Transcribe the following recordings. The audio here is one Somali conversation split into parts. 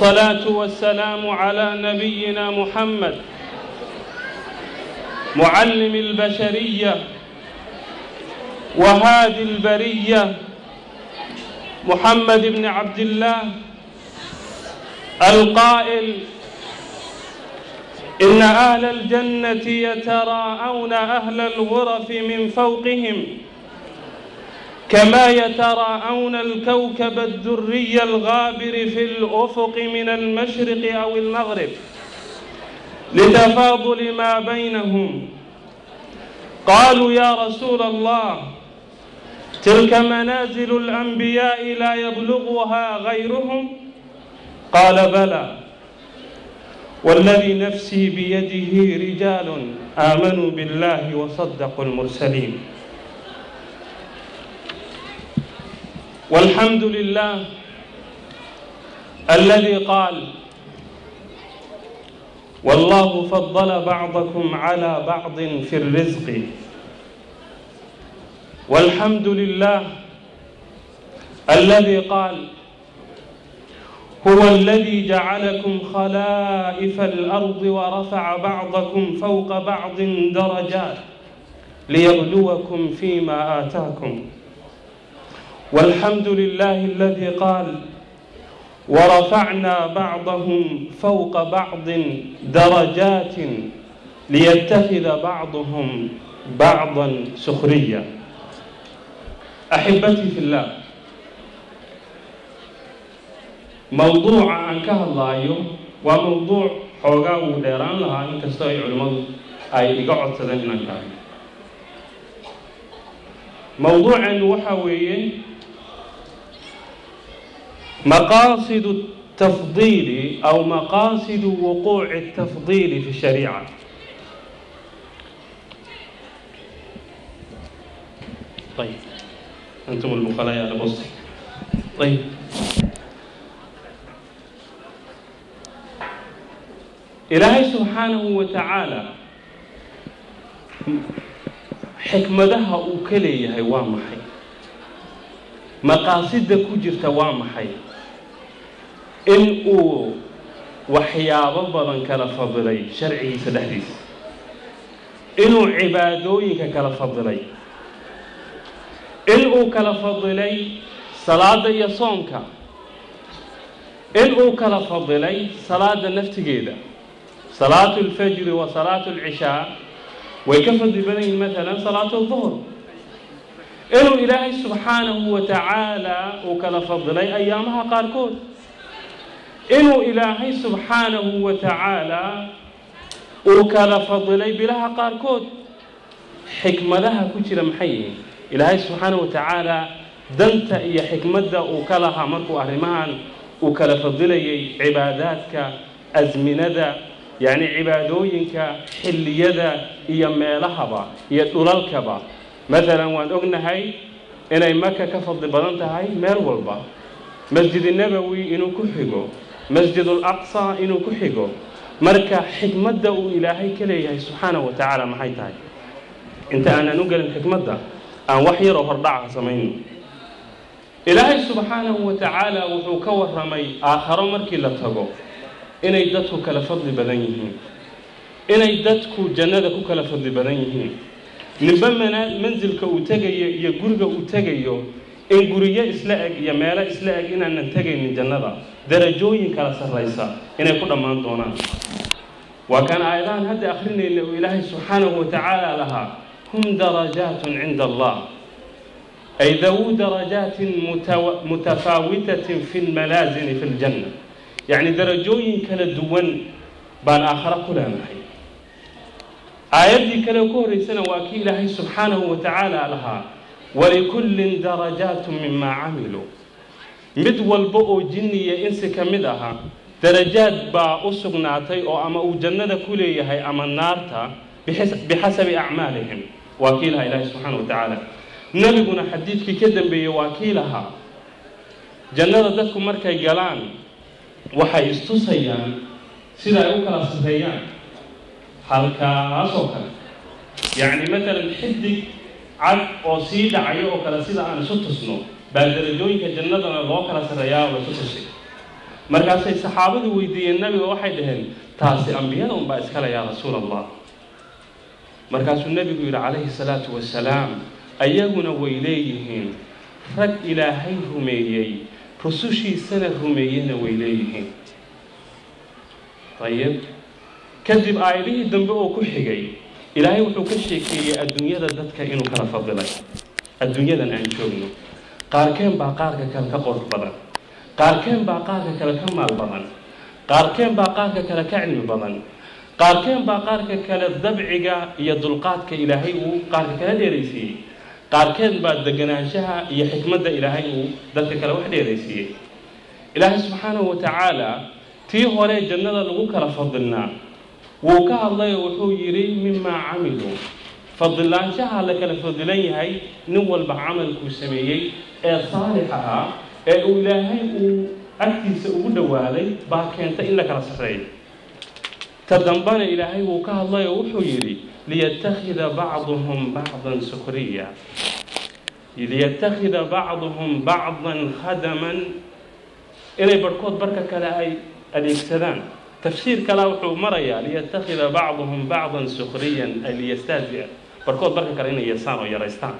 والصلاة والسلام على نبينا محمد معلم البشرية وهادي البرية محمد بن عبد الله القائل إن أهل الجنة يتراءون أهل الغرف من فوقهم كما يتراءون الكوكب الدري الغابر في الأفق من المشرق أو المغرب لتفاضل ما بينهم قالوا يا رسول الله تلك منازل الأنبياء لا يبلغها غيرهم قال بلى والذي نفسي بيده رجال آمنوا بالله وصدقوا المرسلين والحمد لله الذي قال والله فضل بعضكم على بعض في الرزق والحمد لله الذي قال هو الذي جعلكم خلائف الأرض ورفع بعضكم فوق بعض درجات ليبلوكم فيما آتاكم والحمد لله الذي قال ورفعنا بعضهم فوق بعض درجات ليتخذ بعضهم بعضا سخريا أحبتي في الله mowduuca aan ka hadlaayo waa mowduuc xoogaa uu dheeraan lahaa inkastoo ay culimmadu ay iga codsadeen inaan ka hadlo mowduuceenu waxaa weeye maqaasidu التفضيل أو مقاصد وقوع التفضيل في الشريعة طيب أنتم البخلاء يا بص طيب ilaahay subxaanahu wa tacaala xikmadaha uu ka leeyahay waa maxay maqaasida ku jirta waa maxay in uu waxyaabo badan kala fadilay sharcigiisa dhexdiisa inuu cibaadooyinka kala fadilay in uu kala fadilay salaada iyo soonka in uu kala fadilay salaada naftigeeda salaatu alfajri wa salaatu alcishaa way ka fadli badan yihiin maalan salaatu alduhr inuu ilaahay subxaanahu wa tacaala uu kala fadilay ayaamaha qaarkood inuu ilaahay subxaanahu wa tacaala uu kala fadilay bilaha qaarkood xikmadaha ku jira maxay yihiin ilaahay subxaanahu wa tacaala danta iyo xikmadda uu ka lahaa markuu arrimahan uu kala fadilayay cibaadaadka asminada yacni cibaadooyinka xilliyada iyo meelahaba iyo dhulalkaba maalan waan ognahay inay maka ka fadli badan tahay meel walba masjid nabowi inuu ku xigo masjid alaqsa inuu ku xigo marka xikmadda uu ilaahay ka leeyahay subxaanahu wa tacaala maxay tahay inta aanan u gelin xikmadda aan wax yaroo hordhaca samayno ilaahay subxaanahu wa tacaala wuxuu ka warramay aakharo markii la tago inay dadku kala fadli badan yihiin inay dadku jannada ku kala fadli badan yihiin ninba mansilka uu tegayo iyo guriga uu tegayo in guriyo isla eg iyo meelo isla eg inaanan tegaynin jannada darajooyin kala sarraysa inay ku dhammaan doonaan waa kaan aayadahan hadda akhrinayna uu ilaahay subxaanahu wa tacaala lahaa hum darajaatun cinda allah ay dawu darajaatin mutafaawitatin fi lmalaasini fi ljanna yacni darajooyin kala duwan baan aakhare ku leenahay aayaddii kale ka horraysana waa kii ilaahay subxaanahu wa tacaala lahaa walikullin darajaatu mimaa camiluu mid walba oo jinniya insi ka mid aha darajaad baa u sugnaatay oo ama uu jannada ku leeyahay ama naarta bixasabi acmaalihim waa kii lahaa ilaahay subxaana wa tacaala nebiguna xadiidkii ka dambeeyey waa kii lahaa jannada dadku markay galaan waxay istusayaan sida ay u kala sarreeyaan halkaasoo kale yacni maalan xidig cad oo sii dhacayo oo kale sida aan isu tusno baa darajooyinka jannadana loo kala sarreeyaa oo laisu tusay markaasay saxaabadu weydiiyeen nabiga waxay dhaheen taasi ambiyada unbaa iskale yaa rasuul allah markaasuu nebigu yidhi calayhi salaatu wasalaam ayaguna way leeyihiin rag ilaahay rumeeyey rusushiisana rumeeyena way leeyihiin ayib kadib aayadihii dambe oo ku xigay ilaahay wuxuu ka sheekeeyey adduunyada dadka inuu kala fadilay adduunyadan aan joogno qaarkeen baa qaarka kale ka qurux badan qaarkeen baa qaarka kale ka maal badan qaarkeen baa qaarka kale ka cilmi badan qaarkeen baa qaarka kale dabciga iyo dulqaadka ilaahay uu qaarka kale dheeraysiiyey qaarkeen baa deganaanshaha iyo xikmadda ilaahay uu dadka kale wax dheeraysiiyey ilaahay subxaanahu wa tacaala tii hore jannada lagu kala fadilnaa wuu ka hadlay oo wuxuu yidhi mimaa camiluu fadilaanshaha la kala fadilan yahay nin walba camalkuu sameeyey ee saalixa ah ee uu ilaahay uu agtiisa ugu dhowaaday baa keentay in la kala sarreeyo ta dambana ilaahay wuu ka hadlay oo wuxuu yidhi liyattakhida bacduhum bacdan sukriya liyattakhida bacduhum bacdan khadaman inay barhkood barka kale ay adeegsadaan tafsiir kalea wuxuu marayaa liyattakhida bacduhum bacdan sukriyan ay liyastahzia barhkood barka kale inay yeesaan oo yaraystaan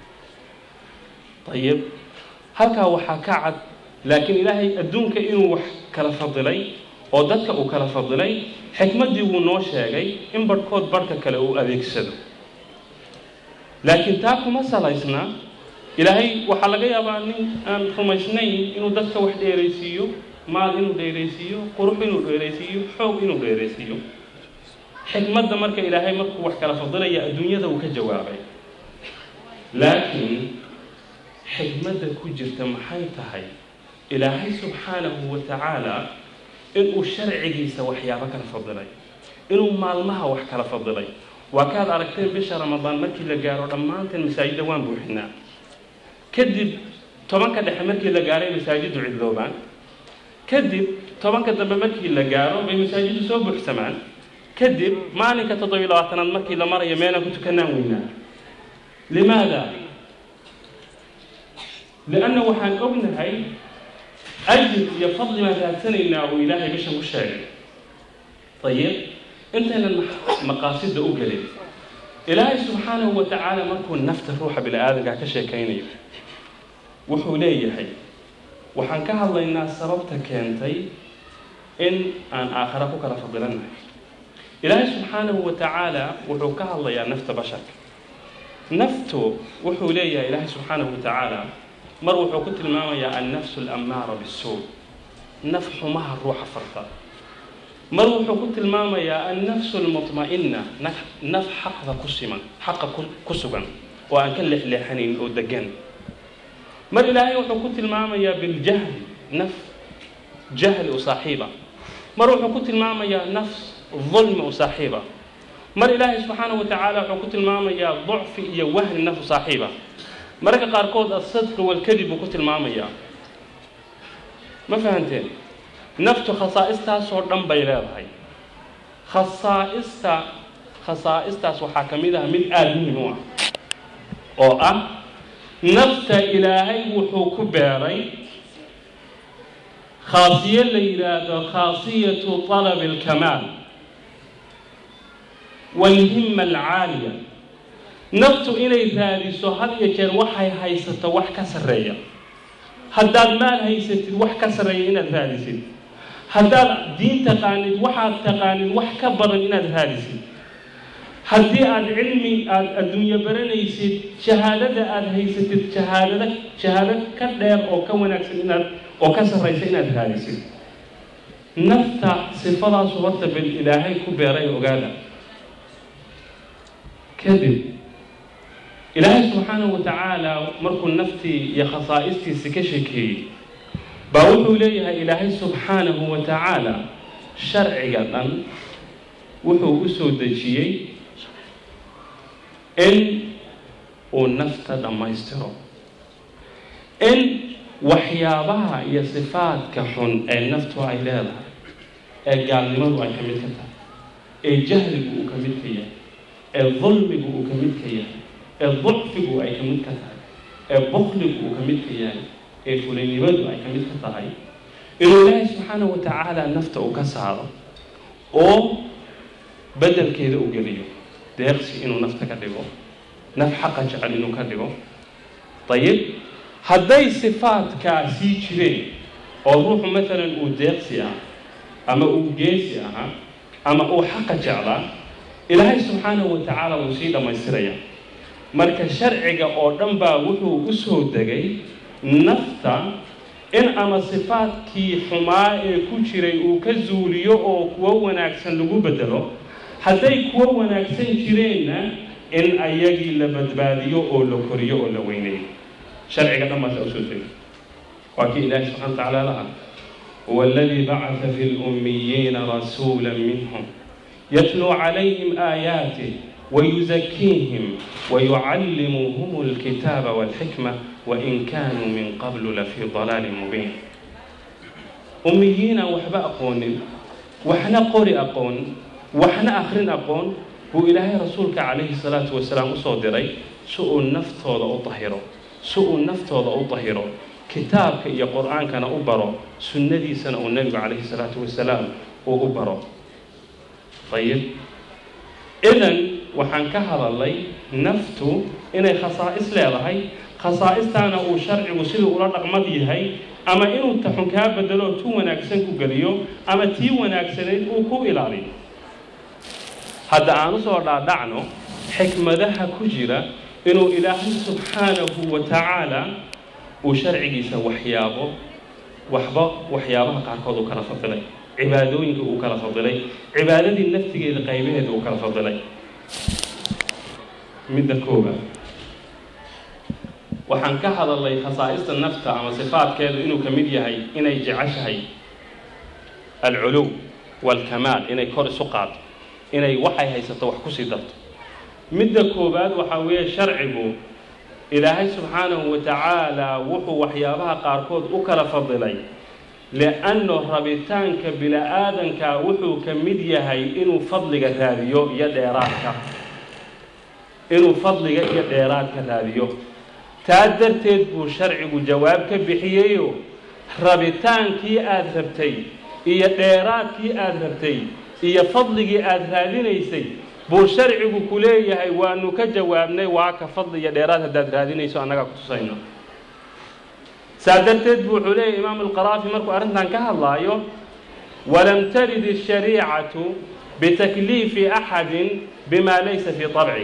ayib halkaa waxaa ka cad laakiin ilaahay adduunka inuu wax kala fadilay oo dadka uu kala fadilay xikmaddii wuu noo sheegay in barhkood barhka kale uu adeegsado laakiin taa kuma salaysna ilaahay waxaa laga yaabaa nin aan rumaysnayn inuu dadka wax dheeraysiiyo maal inuu dheeraysiiyo qurux inuu dheeraysiiyo xoog inuu dheeraysiiyo xikmadda marka ilaahay markuu wax kala fadilaya adduunyada uu ka jawaabay laakiin xikmadda ku jirta maxay tahay ilaahay subxaanahu wa tacaala inuu sharcigiisa waxyaabo kala fadilay inuu maalmaha wax kala fadilay waa kaad aragteen bisha ramadaan markii la gaaro dhammaanteen masaajidda waan buuxinaa kadib tobanka dhexe markii la gaaray masaajiddu cidloobaan kadib tobanka dambe markii la gaaro bay masaajiddu soo buuxsamaan kadib maalinka toddobiyo labaatanaad markii la marayo meelaan ku tukanaan weynaa limaada lianna waxaan ognahay ajir iyo fadli baan raadsanaynaa uu ilaahay bishan ku sheegay ayib intaynan maqaasida u gelin ilaahay subxaanahu wa tacaala markuu nafta ruuxa bini aadanka ka sheekaynayo wuxuu leeyahay waxaan ka hadlaynaa sababta keentay in aan aakhara ku kala fadilannahay ilaahay subxaanahu wa tacaala wuxuu ka hadlayaa nafta basharka naftu wuxuu leeyahay ilaahay subxaanahu wa tacaala mar wuxuu ku tilmaamayaa annafsu alammaara bisuu naf xumaha ruuxa farta mar wuxuu ku tilmaamayaa annafsu almutma'ina naf xaqda ku siman xaqa ku sugan oo aan ka leexleexanayn oo degan mar ilaahay wuxuu ku tilmaamayaa biljahli naf jahli u saaxiiba mar wuxuu ku tilmaamayaa nafs dulmi u saaxiiba mar ilaahay subxaanahu wa tacaala wuxuu ku tilmaamayaa ducfi iyo wahni naf u saaxiiba mararka qaarkood asadqi walkadib buu ku tilmaamayaa ma fahanteen naftu khasaa'istaasoo dhan bay leedahay khasaa'ista khasaa'istaas waxaa ka mid ah mid aada muhim u ah oo ah nafta ilaahay wuxuu ku beeray khaasiyo la yidhaahdo khaasiyatu talabi alkamaal waalhimma alcaaliya naftu inay raadiso had iyo jeer waxay haysato wax ka sarreeya haddaad maal haysatid wax ka sarreeya inaad raadisid haddaad diin taqaanid waxaad taqaanid wax ka badan inaad raadisid haddii aad cilmi aada adduunyo baranaysid shahaadada aada haysatid shahaadada shahaado ka dheer oo ka wanaagsan inaad oo ka sarraysa inaad raadisid nafta sifadaasu horta bal ilaahay ku beeray ogaada kadib ilaahay subxaanahu wa tacaala markuu naftii iyo khasaa'istiisi ka sheekeeyey baa wuxuu leeyahay ilaahay subxaanahu wa tacaala sharciga dhan wuxuu u soo dejiyey in uu nafta dhammaystiro in waxyaabaha iyo sifaadka xun ee naftu ay leedahay ee gaalnimadu ay ka mid ka tahay ee jahligu uu ka mid ka yahay ee dulmigu uu ka mid ka yahay ee ducfigu ay ka mid ka tahay ee bukligu uu ka mid ka yahay ee fulaynimadu ay ka mid ka tahay inuu ilaahay subxaanahu wa tacaala nafta uu ka saaro oo beddelkeeda u geliyo deeqsi inuu nafta ka dhigo naf xaqa jecel inuu ka dhigo ayib hadday sifaadkaa sii jireen oo ruuxu maalan uu deeqsi ah ama uu geesi ahaa ama uu xaqa jeclaa ilaahay subxaanahu wa tacaala wuu sii dhammaystiraya marka sharciga oo dhan baa wuxuu u soo degay nafta in ama sifaadkii xumaa ee ku jiray uu ka zuuliyo oo kuwo wanaagsan lagu bedelo hadday kuwo wanaagsan jireenna in ayagii la badbaadiyo oo la koriyo oo la weyneeyo sharciga dhan baasa usoo degay waa kii ilaahi subxana watacaala laha huwa aladii bacata fi lummiyiina rasuula minhum yatluu calayhim aayaatih ويزكيهم ويعلمهم الكتاب والحكمة وإن كانوا من قبل لفي ضلال مبين أميين وحبا أقون وحنا قوري أقون وحنا آخرين أقون وإلهي رسولك عليه الصلاة والسلام صدري سوء النفط هذا أطهره سوء النفط هذا أطهره كتابك يا قرآن كان أبرو سنة سنة النبي عليه الصلاة والسلام وأبرو طيب إذن waxaan ka hadalay naftu inay khasaa'is leedahay khasaa'istaana uu sharcigu siduu ula dhaqmad yahay ama inuu taxun kaa bedelo tu wanaagsan ku geliyo ama tii wanaagsanayd uu ku ilaaliyo hadda aan usoo dhaadhacno xikmadaha ku jira inuu ilaahay subxaanahu wa tacaala uu sharcigiisa waxyaabo waxba waxyaabaha qaarkood uu kala fadilay cibaadooyinka uu kala fadilay cibaadadii naftigeeda qaybaheeda uu kala fadilay midda koobaad waxaan ka hadalnay khasaa'ista nafta ama sifaadkeedu inuu ka mid yahay inay jeceshahay alculuw waalkamaal inay kor isu qaado inay waxay haysato wax kusii darto midda koowaad waxaa weeye sharcigu ilaahay subxaanahu wa tacaala wuxuu waxyaabaha qaarkood u kala fadilay li'anno rabitaanka bini-aadanka wuxuu ka mid yahay inuu fadliga raadiyo iyo dheeraadka inuu fadliga iyo dheeraadka raadiyo taa darteed buu sharcigu jawaab ka bixiyeyo rabitaankii aada rabtay iyo dheeraadkii aada rabtay iyo fadligii aada raadinaysay buu sharcigu ku leeyahay waanu ka jawaabnay waa ka fadli iyo dheeraad haddaad raadinayso annagaa ku tusayno saa darteed buu wuxuu leeyahy imaamu alqaraafi markuu arrintan ka hadlaayo walam tarid ashariicatu bitakliifi axadin bima laysa fii طabci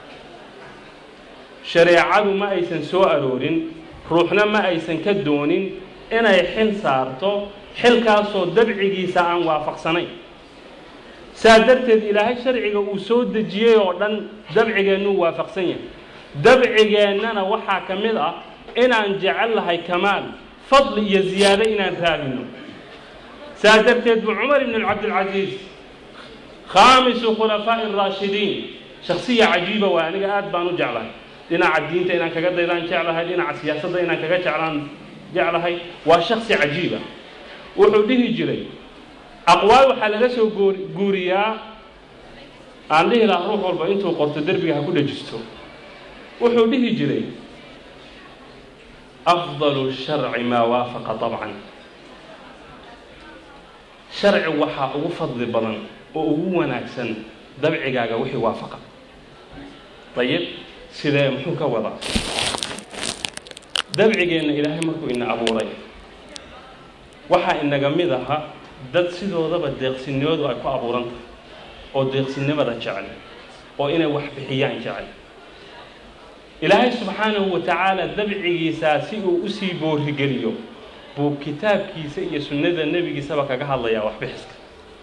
shareecadu ma aysan soo aroorin ruuxna ma aysan ka doonin inay xil saarto xilkaasoo dabcigiisa aan waafaqsanayn saa darteed ilaahay sharciga uu soo dejiyey oo dhan dabcigeennuu waafaqsan yahay dabcigeennana waxaa ka mid ah inaan jecel lahay kamaal fadli iyo ziyaado inaan raadino saa darteed buu cumar ibn cabdilcasiis khaamisu khulafaa'i araashidiin shaksiya cajiiba waa aniga aad baan u jeclahay dhinaca diinta inaan kaga daydaan jeclahay dhinaca siyaasadda inaan kaga jeclaan jeclahay waa shaksi cajiiba wuxuu dhihi jiray aqwaal waxaa laga soo goor guuriyaa aan dhihi lahaa ruux walba intuu qorto derbiga ha ku dhajisto wuxuu dhihi jiray afdalu sharci maa waafaqa طabcan sharci waxaa ugu fadli badan oo ugu wanaagsan dabcigaaga wixii waafaqa ayib sidee muxuu ka wadaa dabcigeenna ilaahay markuu ina abuuray waxaa inaga mid aha dad sidoodaba deeqsinimadu ay ku abuuran tahay oo deeqsinimada jecel oo inay wax bixiyaan jecel ilaahay subxaanahu wa tacaala dabcigiisaa si uu usii boorigeliyo buu kitaabkiisa iyo sunnada nebigiisaba kaga hadlayaa waxbixiska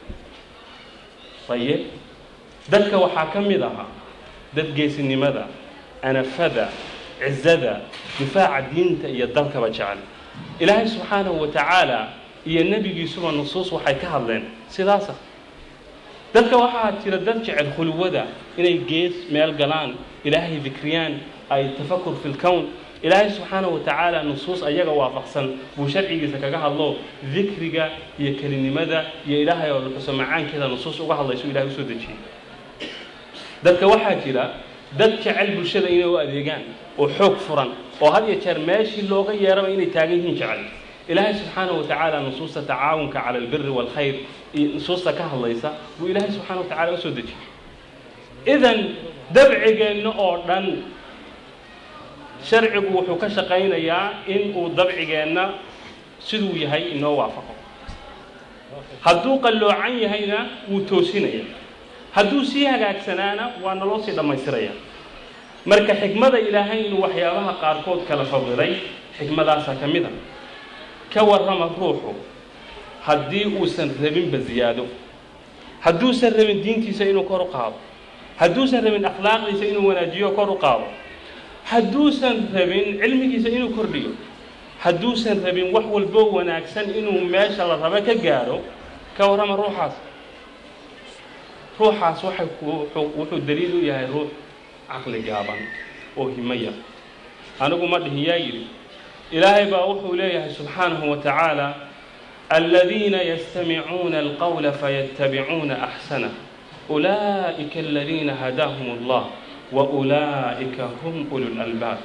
ayib dadka waxaa ka mid ahaa dad geesinimada anafada cizada difaaca diinta iyo dalkaba jecel ilaahay subxaanahu wa tacaala iyo nebigiisuba nusuus waxay ka hadleen sidaasa dadka waxaa jira dad jecel khulwada inay gees meel galaan ilaahay dikriyaan ay tafakur fi lkown ilaahay subxaanahu wa tacaala nusuus ayaga waafaqsan buu sharcigiisa kaga hadlo dikriga iyo kelinimada iyo ilaahay oo luxuso macaankeeda nusuus uga hadlayso ilahay usoo dejiyey dadka waxaa jira dad jecel bulshada inay u adeegaan oo xoog furan oo had iyo jeer meeshii looga yeeraba inay taagan yihiin jecel ilaahay subxaanahu watacaala nusuusta tacaawunka cala albiri waalkhayr iyo nusuusta ka hadlaysa buu ilaahay subxaana wa tacala u soo dejiyey idan dabcigeenna oo dhan sharcigu wuxuu ka shaqaynayaa in uu dabcigeenna siduu yahay inoo waafaqo hadduu qalloocan yahayna wuu toosinaya hadduu sii hagaagsanaana waa naloo sii dhammaystiraya marka xikmada ilaahay inuu waxyaabaha qaarkood kala fadilay xikmadaasaa ka mid a ka warrama ruuxu haddii uusan rabinba ziyaado hadduusan rabin diintiisa inuu kor u qaado hadduusan rabin akhlaaqdiisa inuu wanaajiyo kor u qaado hadduusan rabin cilmigiisa inuu kordhiyo hadduusan rabin wax walbo wanaagsan inuu meesha la rabo ka gaaro ka warrama ruuxaas ruuxaas waxay wuxuu daliil u yahay ruux caqli gaaban oo himo yar anigu ma dhihin yaa yidhi ilaahay baa wuxuu leeyahay subxaanahu wa tacaala aladiina yastamicuuna alqawla fayattabicuuna axsanah ulaa'ika aladiina hadaahum allah wa ulaa'ika hum ulu lalbaab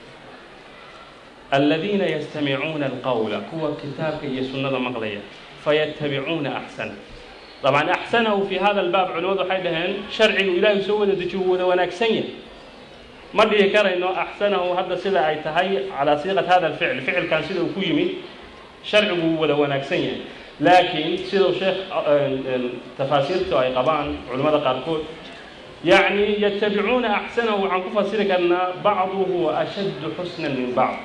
aladiina yastamicuuna alqawla kuwa kitaabka iyo sunnada maqlaya fayattabicuuna axsanah dabcan axsanahu fi hada albaab culimmadu waxay dhaheen sharcigu ilaahay soo wada dejiyo wuu wada wanaagsan yahay ma dhihi karayno axsanahu hadda sida ay tahay calaa siiqat hada alficl ficilkan sida uu ku yimid sharcigu wuu wada wanaagsan yahay laakiin sidau sheekh tafaasiirtu ay qabaan culimmada qaarkood yacni yatabicuuna axsanahu waxaan ku fasiri karnaa bacduhu ashaddu xusnan min bacd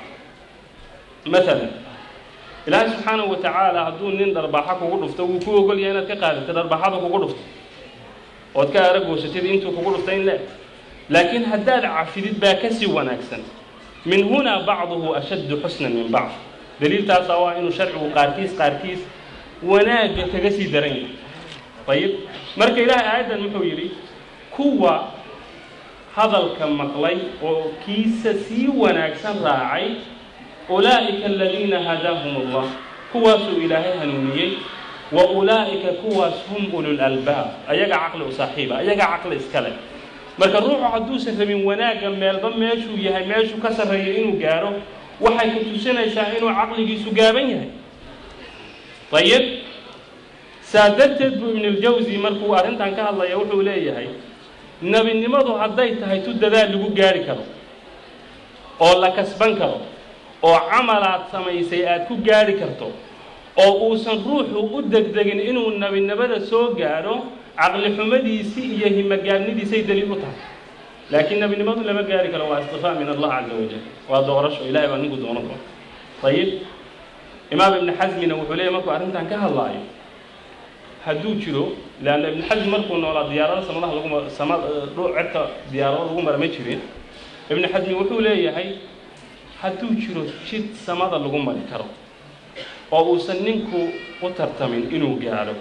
maalan ilaahay subxaanahu wa tacaala hadduu nin dharbaaxa kugu dhufto wuu ku ogol yahay inaad ka qaadato dharbaaxada kugu dhufto ood ka aragoosatid intuu kugu dhuftay in le laakiin haddaad cafidid baa ka sii wanaagsan min hunaa bacduhu ashaddu xusnan min bacd daliiltaasa waa inuu sharcigu qaarkiis qaarkiis wanaagga kaga sii daran yahay ayib marka ilaahay aayaddan muxuu yidhi kuwa hadalka maqlay oo kiisa sii wanaagsan raacay ulaa'ika aladiina hadaahum allah kuwaasuu ilaahay hanuuniyey wa ulaa'ika kuwaas hum ulul albaab ayaga caqli u saaxiiba ayaga caqli iska leh marka ruuxu hadduusan rabin wanaagga meelba meeshuu yahay meeshuu ka sarreeyo inuu gaaro waxay ku tusinaysaa inuu caqligiisu gaaban yahay ayib saa darteed buu ibnuljawsi markuu arrintan ka hadlaya wuxuu leeyahay nebinimadu hadday tahay tu dadaal lagu gaari karo oo la kasban karo oo camalaad samaysay aad ku gaari karto oo uusan ruuxu u degdegin inuu nebinimada soo gaadho caqli xumadiisii iyo himogaabnidiisay daliil u tahay laakiin nebinimadu lama gaari karo waa istifaa min allah caza wajal waa doorasho ilahay baa ninku doono doona ayib imaam ibni xasmina wuxuu leeyahy markuu arrintan ka hadlaayo hadduu jiro leanna ibni xasm markuu noolaa diyaarada samadaha laguma sama dhuu cerka diyaarado lagu mara ma jirin ibni xasmi wuxuu leeyahay hadduu jiro jid samada lagu mari karo oo uusan ninku u tartamin inuu gaadho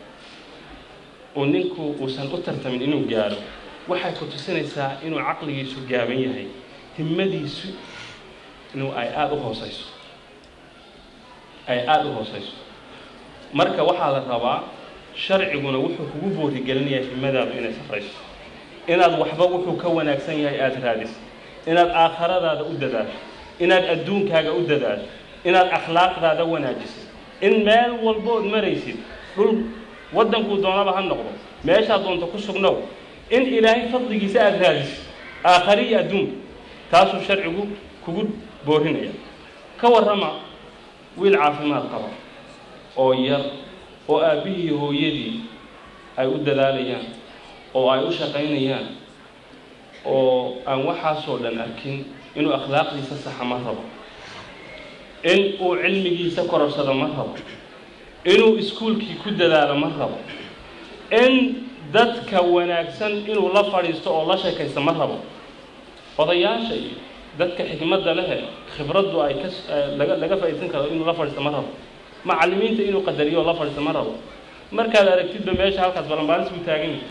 oo ninku uusan u tartamin inuu gaadho waxay ku tusinaysaa inuu caqligiisu gaaban yahay himmadiisu inuu ay aada u hoosayso ay aada u hoosayso marka waxaa la rabaa sharciguna wuxuu kugu boorigelinayaa himmadaadu inay safrayso inaad waxba wuxuu ka wanaagsan yahay aada raadiso inaad aakhiradaada u dadaasho inaad adduunkaaga u dadaasho inaad akhlaaqdaada wanaajiso in meel walbood maraysid dhul waddankuu doonaba ha noqdo meeshaad doonto ku sugnow in ilaahay fadligiisa aada raadiso aakhari iyo adduunka taasuu sharcigu kugu boorinaya ka warrama wiil caafimaad qaba oo yar oo aabbihii hooyadii ay u dadaalayaan oo ay u shaqaynayaan oo aan waxaasoo dhan arkin inuu akhlaaqdiisa saxa ma rabo in uu cilmigiisa kororsado ma rabo inuu iskuulkii ku dadaalo ma rabo in dadka wanaagsan inuu la fadhiisto oo la sheekaysto ma rabo odayaasha iyo dadka xikmadda lehe khibraddu ay ka laga laga faa'iidsan karo inuu la fadhiisto ma rabo macallimiinta inuu qadariyo oo la fadhiisto ma rabo markaad aragtidba meesha halkaas balanbaalis buu taagan yahay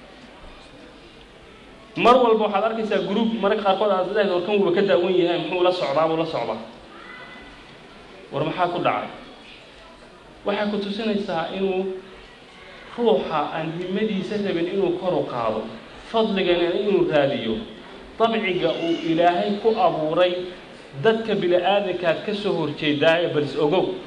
mar walba waxaad arkaysaa group mararka qaarkood aad leedahay war kan wuuba ka daawan yahay muxuu la socdaa buu la socdaa war maxaa ku dhacay waxay ku tusinaysaa inuu ruuxa aan himmadiisa rabin inuu kor u qaado fadligana inuu raadiyo dabciga uu ilaahay ku abuuray dadka bini-aadankaad ka soo horjeedaaye balis ogow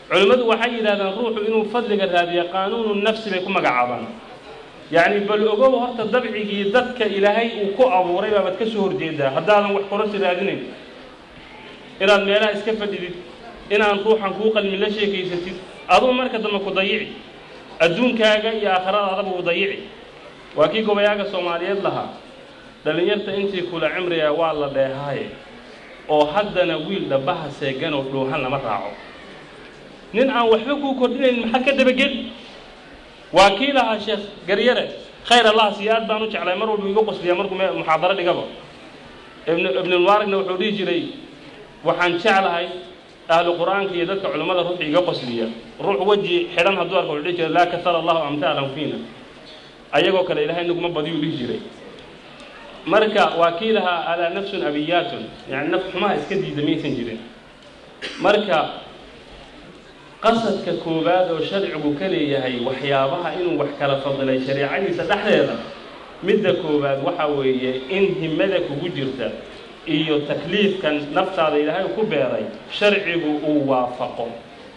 culimmadu waxay yidhahdaan ruuxu inuu fadliga raadiyo qaanuunu nafsi bay ku magacaabaan yacni bal ogow horta dabcigii dadka ilaahay uu ku abuuray baabaad ka soo horjeedaa haddaadan wax korasi raadinayn inaad meelaha iska fadhidid inaan ruuxan kuu qalmin la sheekaysatid aduu marka dambe ku dayici adduunkaaga iyo aakhiradaadaba u dayici waa kii gobayaaga soomaaliyeed lahaa dhallinyarta intii kula cimriga waa la dheehaaye oo haddana wiil dhabaha seegan oo dhuuhan lama raaco nin aan waxba kuu kordhinayn maxaa ka dabageli waa kii lahaa sheekh garyare khayr allah siiyo aad baan u jeclay mar walba iga qosliya markuu muxaadaro dhigaba ibn ibnulmubaaragna wuxuu dhihi jiray waxaan jeclahay ahlu qur'aanka iyo dadka culimmada ruux iga qosliya ruux weji xidhan hadduu arko wuxuu dhihi jiray laa kasara allahu amtaalan fiina ayagoo kale ilaahay naguma badiyuu dhihi jiray marka waa kii lahaa alaa nafsun abiyaatun yani naf xumaha iska diida maysan jirin marka qasadka koowaad oo sharcigu ka leeyahay waxyaabaha inuu wax kala fadilay shareecadiisa dhexdeeda midda koowaad waxa weeye in himada kugu jirta iyo takliifkan naftaada ilaahay ku beeray sharcigu uu waafaqo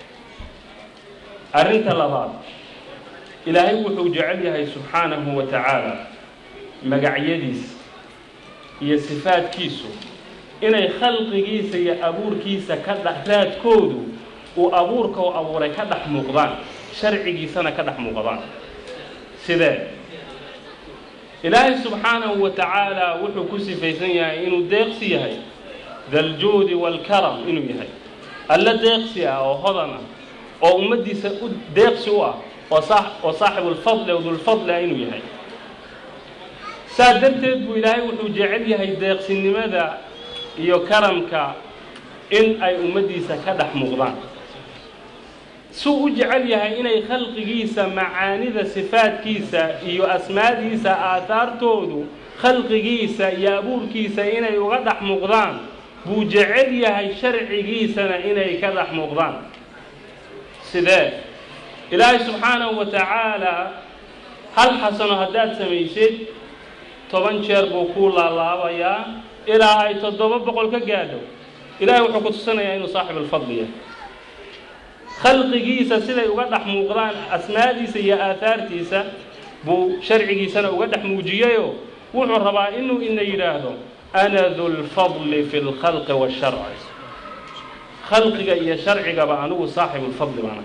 arrinta labaad ilaahay wuxuu jecel yahay subxaanahu wa tacaala magacyadiisa iyo sifaadkiisu inay khalqigiisa iyo abuurkiisa ka dhex raadkoodu uu abuurka u abuuray ka dhex muuqdaan sharcigiisana ka dhex muuqdaan sidee ilaahay subxaanahu wa tacaala wuxuu ku sifaysan yahay inuu deeqsi yahay daljuudi waalkaram inuu yahay alla deeqsi ah oo hodan ah oo ummaddiisa u deeqsi u ah oo oo saaxibulfadli oo dulfadli ah inuu yahay saa darteed buu ilaahay wuxuu jecel yahay deeqsinimada iyo karamka in ay ummaddiisa ka dhex muuqdaan suu u jecel yahay inay khalqigiisa macaanida sifaadkiisa iyo asmaadiisa aahaartoodu khalqigiisa iyo abuurkiisa inay uga dhex muuqdaan buu jecel yahay sharcigiisana inay ka dhex muuqdaan sidee ilaahay subxaanahu wa tacaalaa hal xasano haddaad samaysid toban jeer buu kuu laalaabayaa ilaa ay toddoba boqol ka gaadho ilahay wuxuu ku tusinayaa inuu saaxibulfadli yahay khalqigiisa siday uga dhex muuqdaan asmaadiisa iyo aahaartiisa buu sharcigiisana uga dhex muujiyeyoo wuxuu rabaa inuu ina yidhaahdo ana dulfadli fi lkhalqi washarci khalqiga iyo sharcigaba anigu saaxibulfadli baana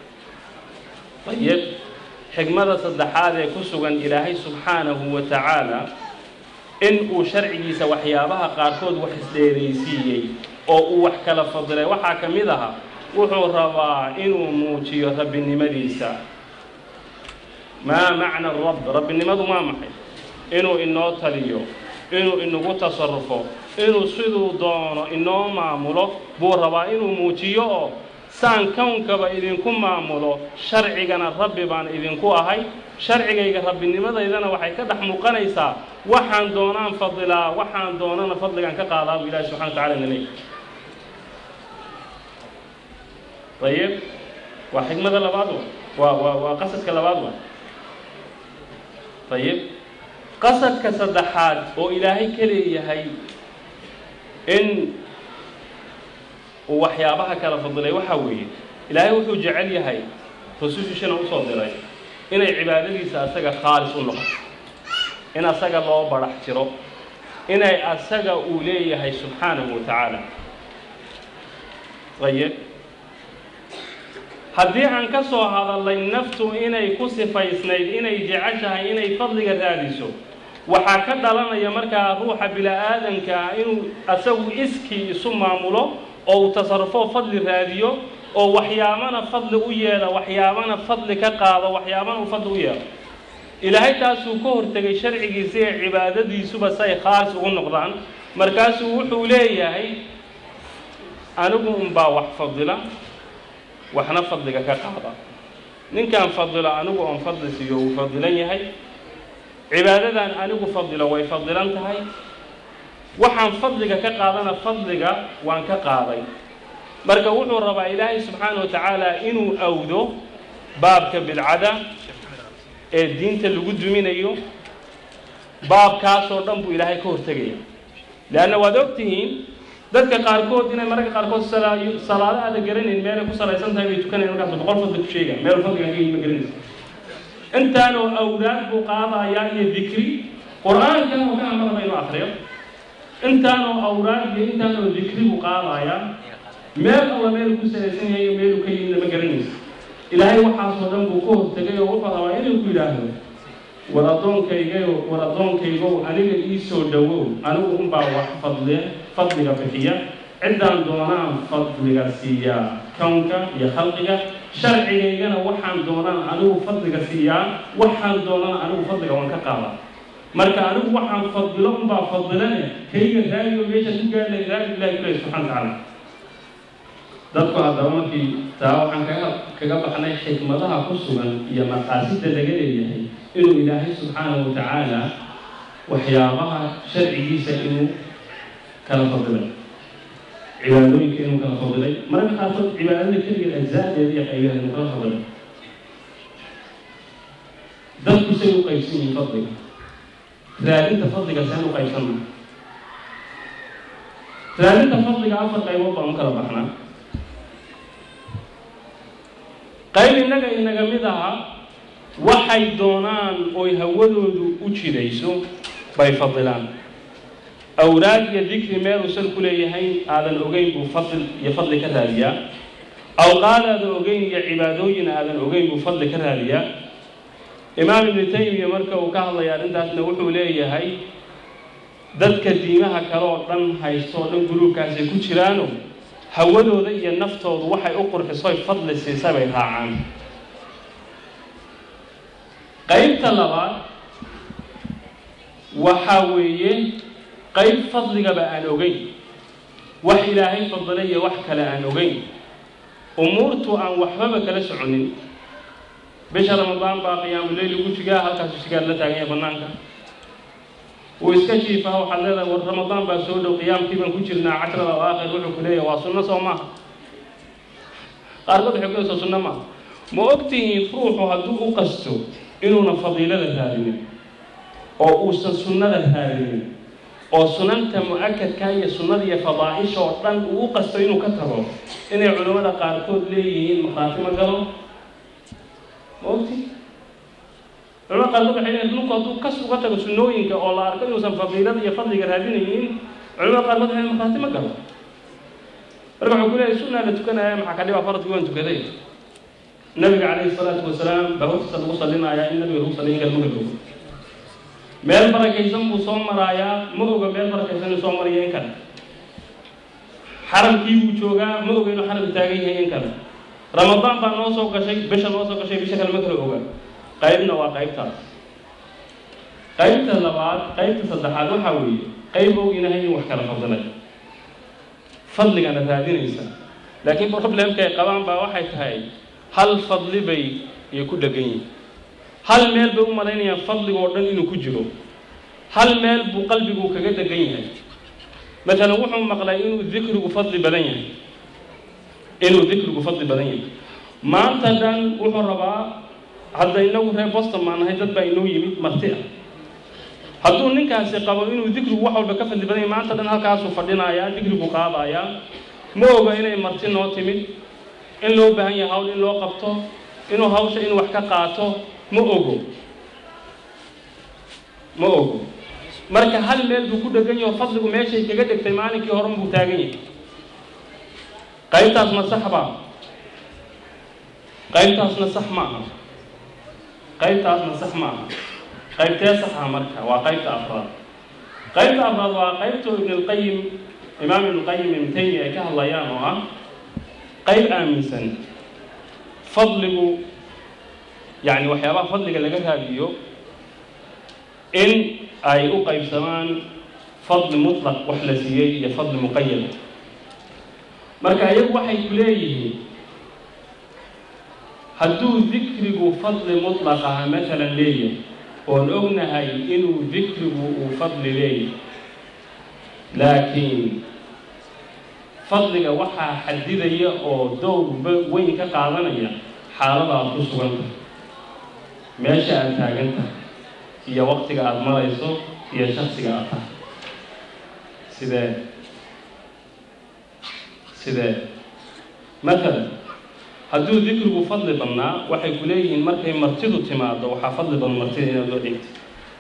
ayib xigmada saddexaad ee ku sugan ilaahay subxaanahu wa tacaala in uu sharcigiisa waxyaabaha qaarkood wax isdheeraysiiyey oo uu wax kala fadilay waxaa ka mid aha wuxuu rabaa inuu muujiyo rabbinimadiisa maa macna rabb rabbinimadu maa maxay inuu inoo taliyo inuu inagu tasarufo inuu siduu doono inoo maamulo buu rabaa inuu muujiyo oo saan kownkaba idinku maamulo sharcigana rabbi baan idinku ahay sharcigayga rabbinimadaydana waxay ka dhex muuqanaysaa waxaan doonaan fadilaa waxaan doonana fadligaan ka qaadaa buu ilahi subxana wa tacala ina leey ayib waa xikmada labaad wa waa waa qasadka labaad wa ayib qasadka saddexaad oo ilaahay ka leeyahay in uu waxyaabaha kala fadilay waxaa weeye ilaahay wuxuu jecel yahay rusushiishana usoo diray inay cibaadadiisa asaga khaalis u noqoto in asaga loo barax jiro inay asaga uu leeyahay subxaanahu wa tacaala ayib haddii aan ka soo hadallay naftu inay ku sifaysnayd inay jeceshahay inay fadliga raadiso waxaa ka dhalanaya markaa ruuxa bila-aadanka ah inuu asagu iskii isu maamulo oo uu tasarufo fadli raadiyo oo waxyaabana fadli u yeelo waxyaabana fadli ka qaado waxyaabana uu fadli u yeelo ilaahay taasuu ka hortegay sharcigiisa ee cibaadadiisuba say khaalis ugu noqdaan markaasuu wuxuu leeyahay anigu unbaa wax fadila waxna fadliga ka qaada ninkaan fadilo anigu oon fadli siiyo uu fadilan yahay cibaadadan anigu fadilo way fadilan tahay waxaan fadliga ka qaadana fadliga waan ka qaaday marka wuxuu rabaa ilaahay subxaana wa tacaala inuu awdo baabka bidcada ee diinta lagu duminayo baabkaasoo dhan buu ilaahay ka hortegaya leanna waad og tihiin dadka qaarkood inay mararka qaarkood salaa- salaado aada garanayn meelay ku salaysan tahay bay tukanayaan markaas boqol fadli ku sheegaan meel fadligan ka ma garanaysa intaanoo awlaad buu qaadayaa iyo dikri qur-aankan oo ka amaraba inuu akriyo intaanoo awlaad iyo intaanoo dikri buu qaadayaa meel alla meel ku salaysan yahay iyo meeluu ka yimidna ma garanaysa ilaahay waxaasoo dhan buu ka hortegay oo wuxuu rabaa inuu ku yidhaahdo war addoonkaygayo war addoonkaygow aniga ii soo dhowow anigu unbaa wax fadli fadliga bixiya ciddaan doonaan fadliga siiyaa kownka iyo khalqiga sharcigaygana waxaan doonaan anigu fadliga siiyaa waxaan doonaan anigu fadliga waan ka qaadaa marka anigu waxaan fadilo unbaa fadilane kayga raadiyo meesha ku gaadhay raadi ilahi kule subxana watacaala dadku haddaba markii taa waxaan kaga kaga baxnay xikmadaha ku sugan iyo maqaasida laga leeyahay inuu ilaahay subxaanahu watacaala waxyaabaha sharcigiisa inuu kala fadilay cibaadooyinka inuu kala fadilay mararka qaarkood cibaadada keligeed ajzaadeeda iyo qaybaha inuu kala fadilay dadku say u qaybsan yihiin fadliga raadinta fadliga seen u qaybsanna raadinta fadliga afar qaybood baan u kala baxnaa qayb innaga inaga mid aha waxay doonaan oy hawadoodu u jidayso bay fadilaan awraad iyo dikri meeluusan ku leeyahay aadan ogeyn buu fadl iyo fadli ka raadiyaa awqaad aadan ogeyn iyo cibaadooyin aadan ogeyn buu fadli ka raadiyaa imaam ibnu taymiya marka uu ka hadlaya arrintaasna wuxuu leeyahay dadka diimaha kale oo dhan haysto oo dhan guluubkaasay ku jiraano hawadooda iyo naftoodu waxay u qurxisoy fadli siisa bay raacaan qaybta labaad waxaa weeye qayb fadligaba aan ogeyn wax ilaahay fadilay iyo wax kale aan ogeyn umuurtu aan waxbaba kala soconin bisha ramadaan baa qiyaamuleyl ugu jigaa halkaasuu sigaar la taagan yahay bannaanka wuu iska jiifaha waxaad leedahay war ramadaan baa soo dhow qiyaamkii baan ku jirnaa cashrada awaakhir wuxuu ku leeyahay waa sunno soo maaha qaarkood waxay ku leesaa sunno maaha ma ogtihiin ruuxu hadduu u qasto inuuna fadiilada raadinin oo uusan sunnada raadinin oo sunanta mu-akadka iyo sunnada iyo fadaa'isha oo dhan uu u qasto inuu ka tago inay culimmada qaarkood leeyihiin maqaati ma galo ma ogti culimada qaarkood waxay leeyihin ninku hadduu kas uga tago sunnooyinka oo la arko inuusan fadiilada iyo fadliga raadinaynin culimada qaarkood waxay leeyihin maqaati ma galo marka wuxuu ku leeyahay sunnaa la tukanaya maxaa ka dhiba faradkii waan tukaday nabiga calayhi salaatu wasalaam baa hortiisa lagu salinayaa in nabiga lagu saliyin kara maga ogo meel barakaysan buu soo maraayaa ma oga meel barakaysan inuu soo maraya in kale xaramkii buu joogaa ma oga inuu xaram taagan yahay in kale ramadaan baa noo soo gashay bisha noo soo gashay bisha kale ma kala oga qaybna waa qaybtaas qaybta labaad qaybta saddexaad waxaa weeye qayb og inahay in wax kala fadilay fadligana raadinaysa laakiin problemka ay qabaan baa waxay tahay hal fadli bay ay ku dhegan yihin hal meel bay u malaynayaan fadliga oo dhan inuu ku jiro hal meel buu qalbigu kaga dhegan yahay maalan wuxuu maqlay inuu dikrigu fadli badan yahay inuu dikrigu fadli badan yahay maanta dhan wuxuu rabaa hadda inagu reer boston baan nahay dad baa inoo yimid marti ah hadduu ninkaasi qabo inuu dikrigu wax walba ka fadli badan yahay maanta dhan halkaasuu fadhinayaa dikrigu qaadayaa ma oga inay marti noo timid in loo baahan yahay hawl in loo qabto inuu hawsha inuu wax ka qaato ma ogo ma ogo marka hal meel buu ku dhegan yaho fadligu meeshay kaga dhegtay maalinkii horan buu taagan yahay qaybtaasna sax baa qaybtaasna sax ma aha qaybtaasna sax ma aha qaybtee saxa marka waa qaybta afraad qaybta afraad waa qaybta ibnulqayim imaam ibnulqayim ibn taymiya ay ka hadlayaan oo ah qayb aaminsan fadligu yacni waxyaabaha fadliga laga raadiyo in ay u qaybsamaan fadli mutlaq wax la siiyey iyo fadli muqayad marka iyagu waxay ku leeyihiin hadduu dikrigu fadli mutlaq aha matalan leeyahay oon ognahay inuu dikrigu uu fadli leeyahay laakiin fadliga waxaa xadidaya oo dowr weyn ka qaadanaya xaaladaad ku sugan tahay meesha aad taagan tahay iyo waqtiga aada marayso iyo shaksiga aad tahay sidee sidee matalan hadduu dikrigu fadli badnaa waxay ku leeyihiin markay martidu timaado waxaa fadli badan martida inaad loo dhigtid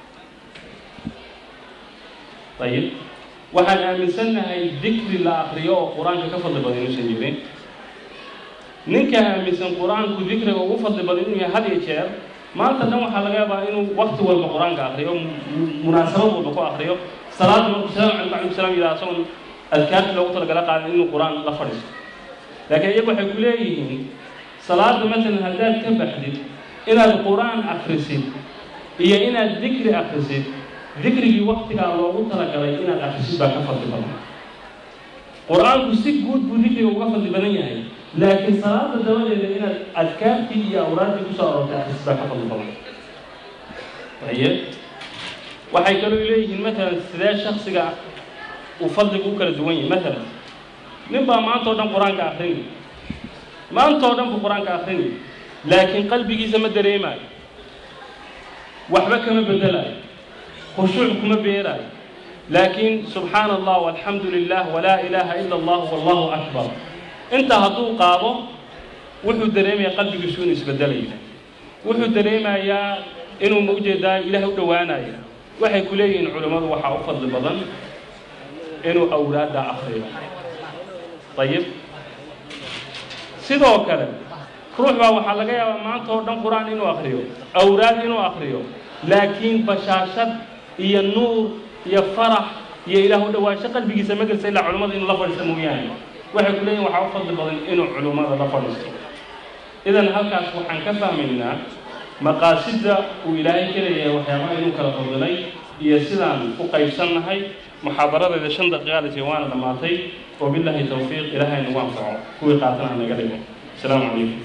ayib waxaan aaminsannahay dikri la akriyo oo qur-aanka ka fadli badan inuusan jirin ninka aaminsan qur-aanku dikriga ugu fadli badan inuu yahay had iyo jeer maanta dhan waxaa laga yaabaa inuu wakti walba qur-aanka akriyo munaasabad walba ku akriyo salaada markuu salaam calaykum calaykum salaam yidhaha asagoon adkaartii loogu talagala qaadan inuu qur-aan la fadhiisto laakiin iyagu waxay ku leeyihiin salaada masalan haddaad ka baxdid inaad qur-aan akrisid iyo inaad dikri akrisid dikrigii waktigaa loogu talagalay inaad akrisid baa ka fadli badan qur-aanku si guud buu dikriga uga fadli badan yahay laakiin salaada dabadeeda inaad adkaartii iyo awraaddii kusoo aroortay akrisid baa ka fadli badan aye waxay kaloo leeyihiin matalan sidee shaksiga uu fadligu u kala duwan yahay matalan nin baa maanta o dhan qur-aanka akrinay maanta oo dhan buu qur-aanka akrinay laakiin qalbigiisa ma dareemaayo waxba kama bedelayo khushuuc kuma beeraayo laakiin subxaana allah walxamdu lilah walaa ilaaha ila allah wallahu akbar intaa hadduu qaado wuxuu dareemayaa qalbigiisu inuu isbedelaya wuxuu dareemayaa inuu ma ujeedaa ilaah u dhowaanaya waxay ku leeyihiin culimmadu waxaa u fadli badan inuu awraadda akriyo ayib sidoo kale ruux baa waxaa laga yaabaa maanta oo dhan qur-aan inuu akriyo awraad inuu akriyo laakiin bashaashad iyo nuur iyo farax iyo ilaah u dhawaansho qalbigiisa ma gelsa ilaa culimmada inuu la fadhiisto mooyaane waxay ku leeyihin waxaa u fadli badan inuu culimmada la fadhiisto idan halkaas waxaan ka fahmaynaa maqaasidda uu ilaahay ka leeyahay waxyaabaha inuu kala fadilay iyo sidaan u qaybsannahay muxaadaradeeda shan daqiiqaalisi waana dhammaatay wabilaahi towfiiq ilaahay nagu anfaco kuwii qaatana naga dhigo asalaamu calaykum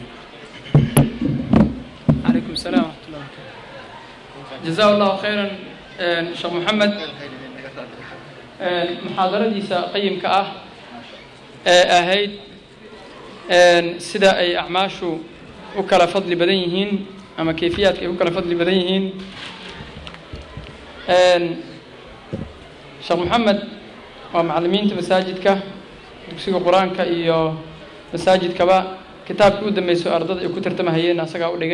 عليكم السلام ورحمة الله وبركاته جزاه الله خيرا شيخ محمد محاضرadiisa qayimka ah ee ahayd sida ay acmaashu u kala fadli badan yihiin ama kayfiyaadka ay u kala fadli badan yihiin sheekh moxamed waa macallimiinta masaajidka dugsiga qur-aanka iyo masaajidkaba kitaabkii u dambeysay ardada ay ku tartamahayeen asagaa u dhigay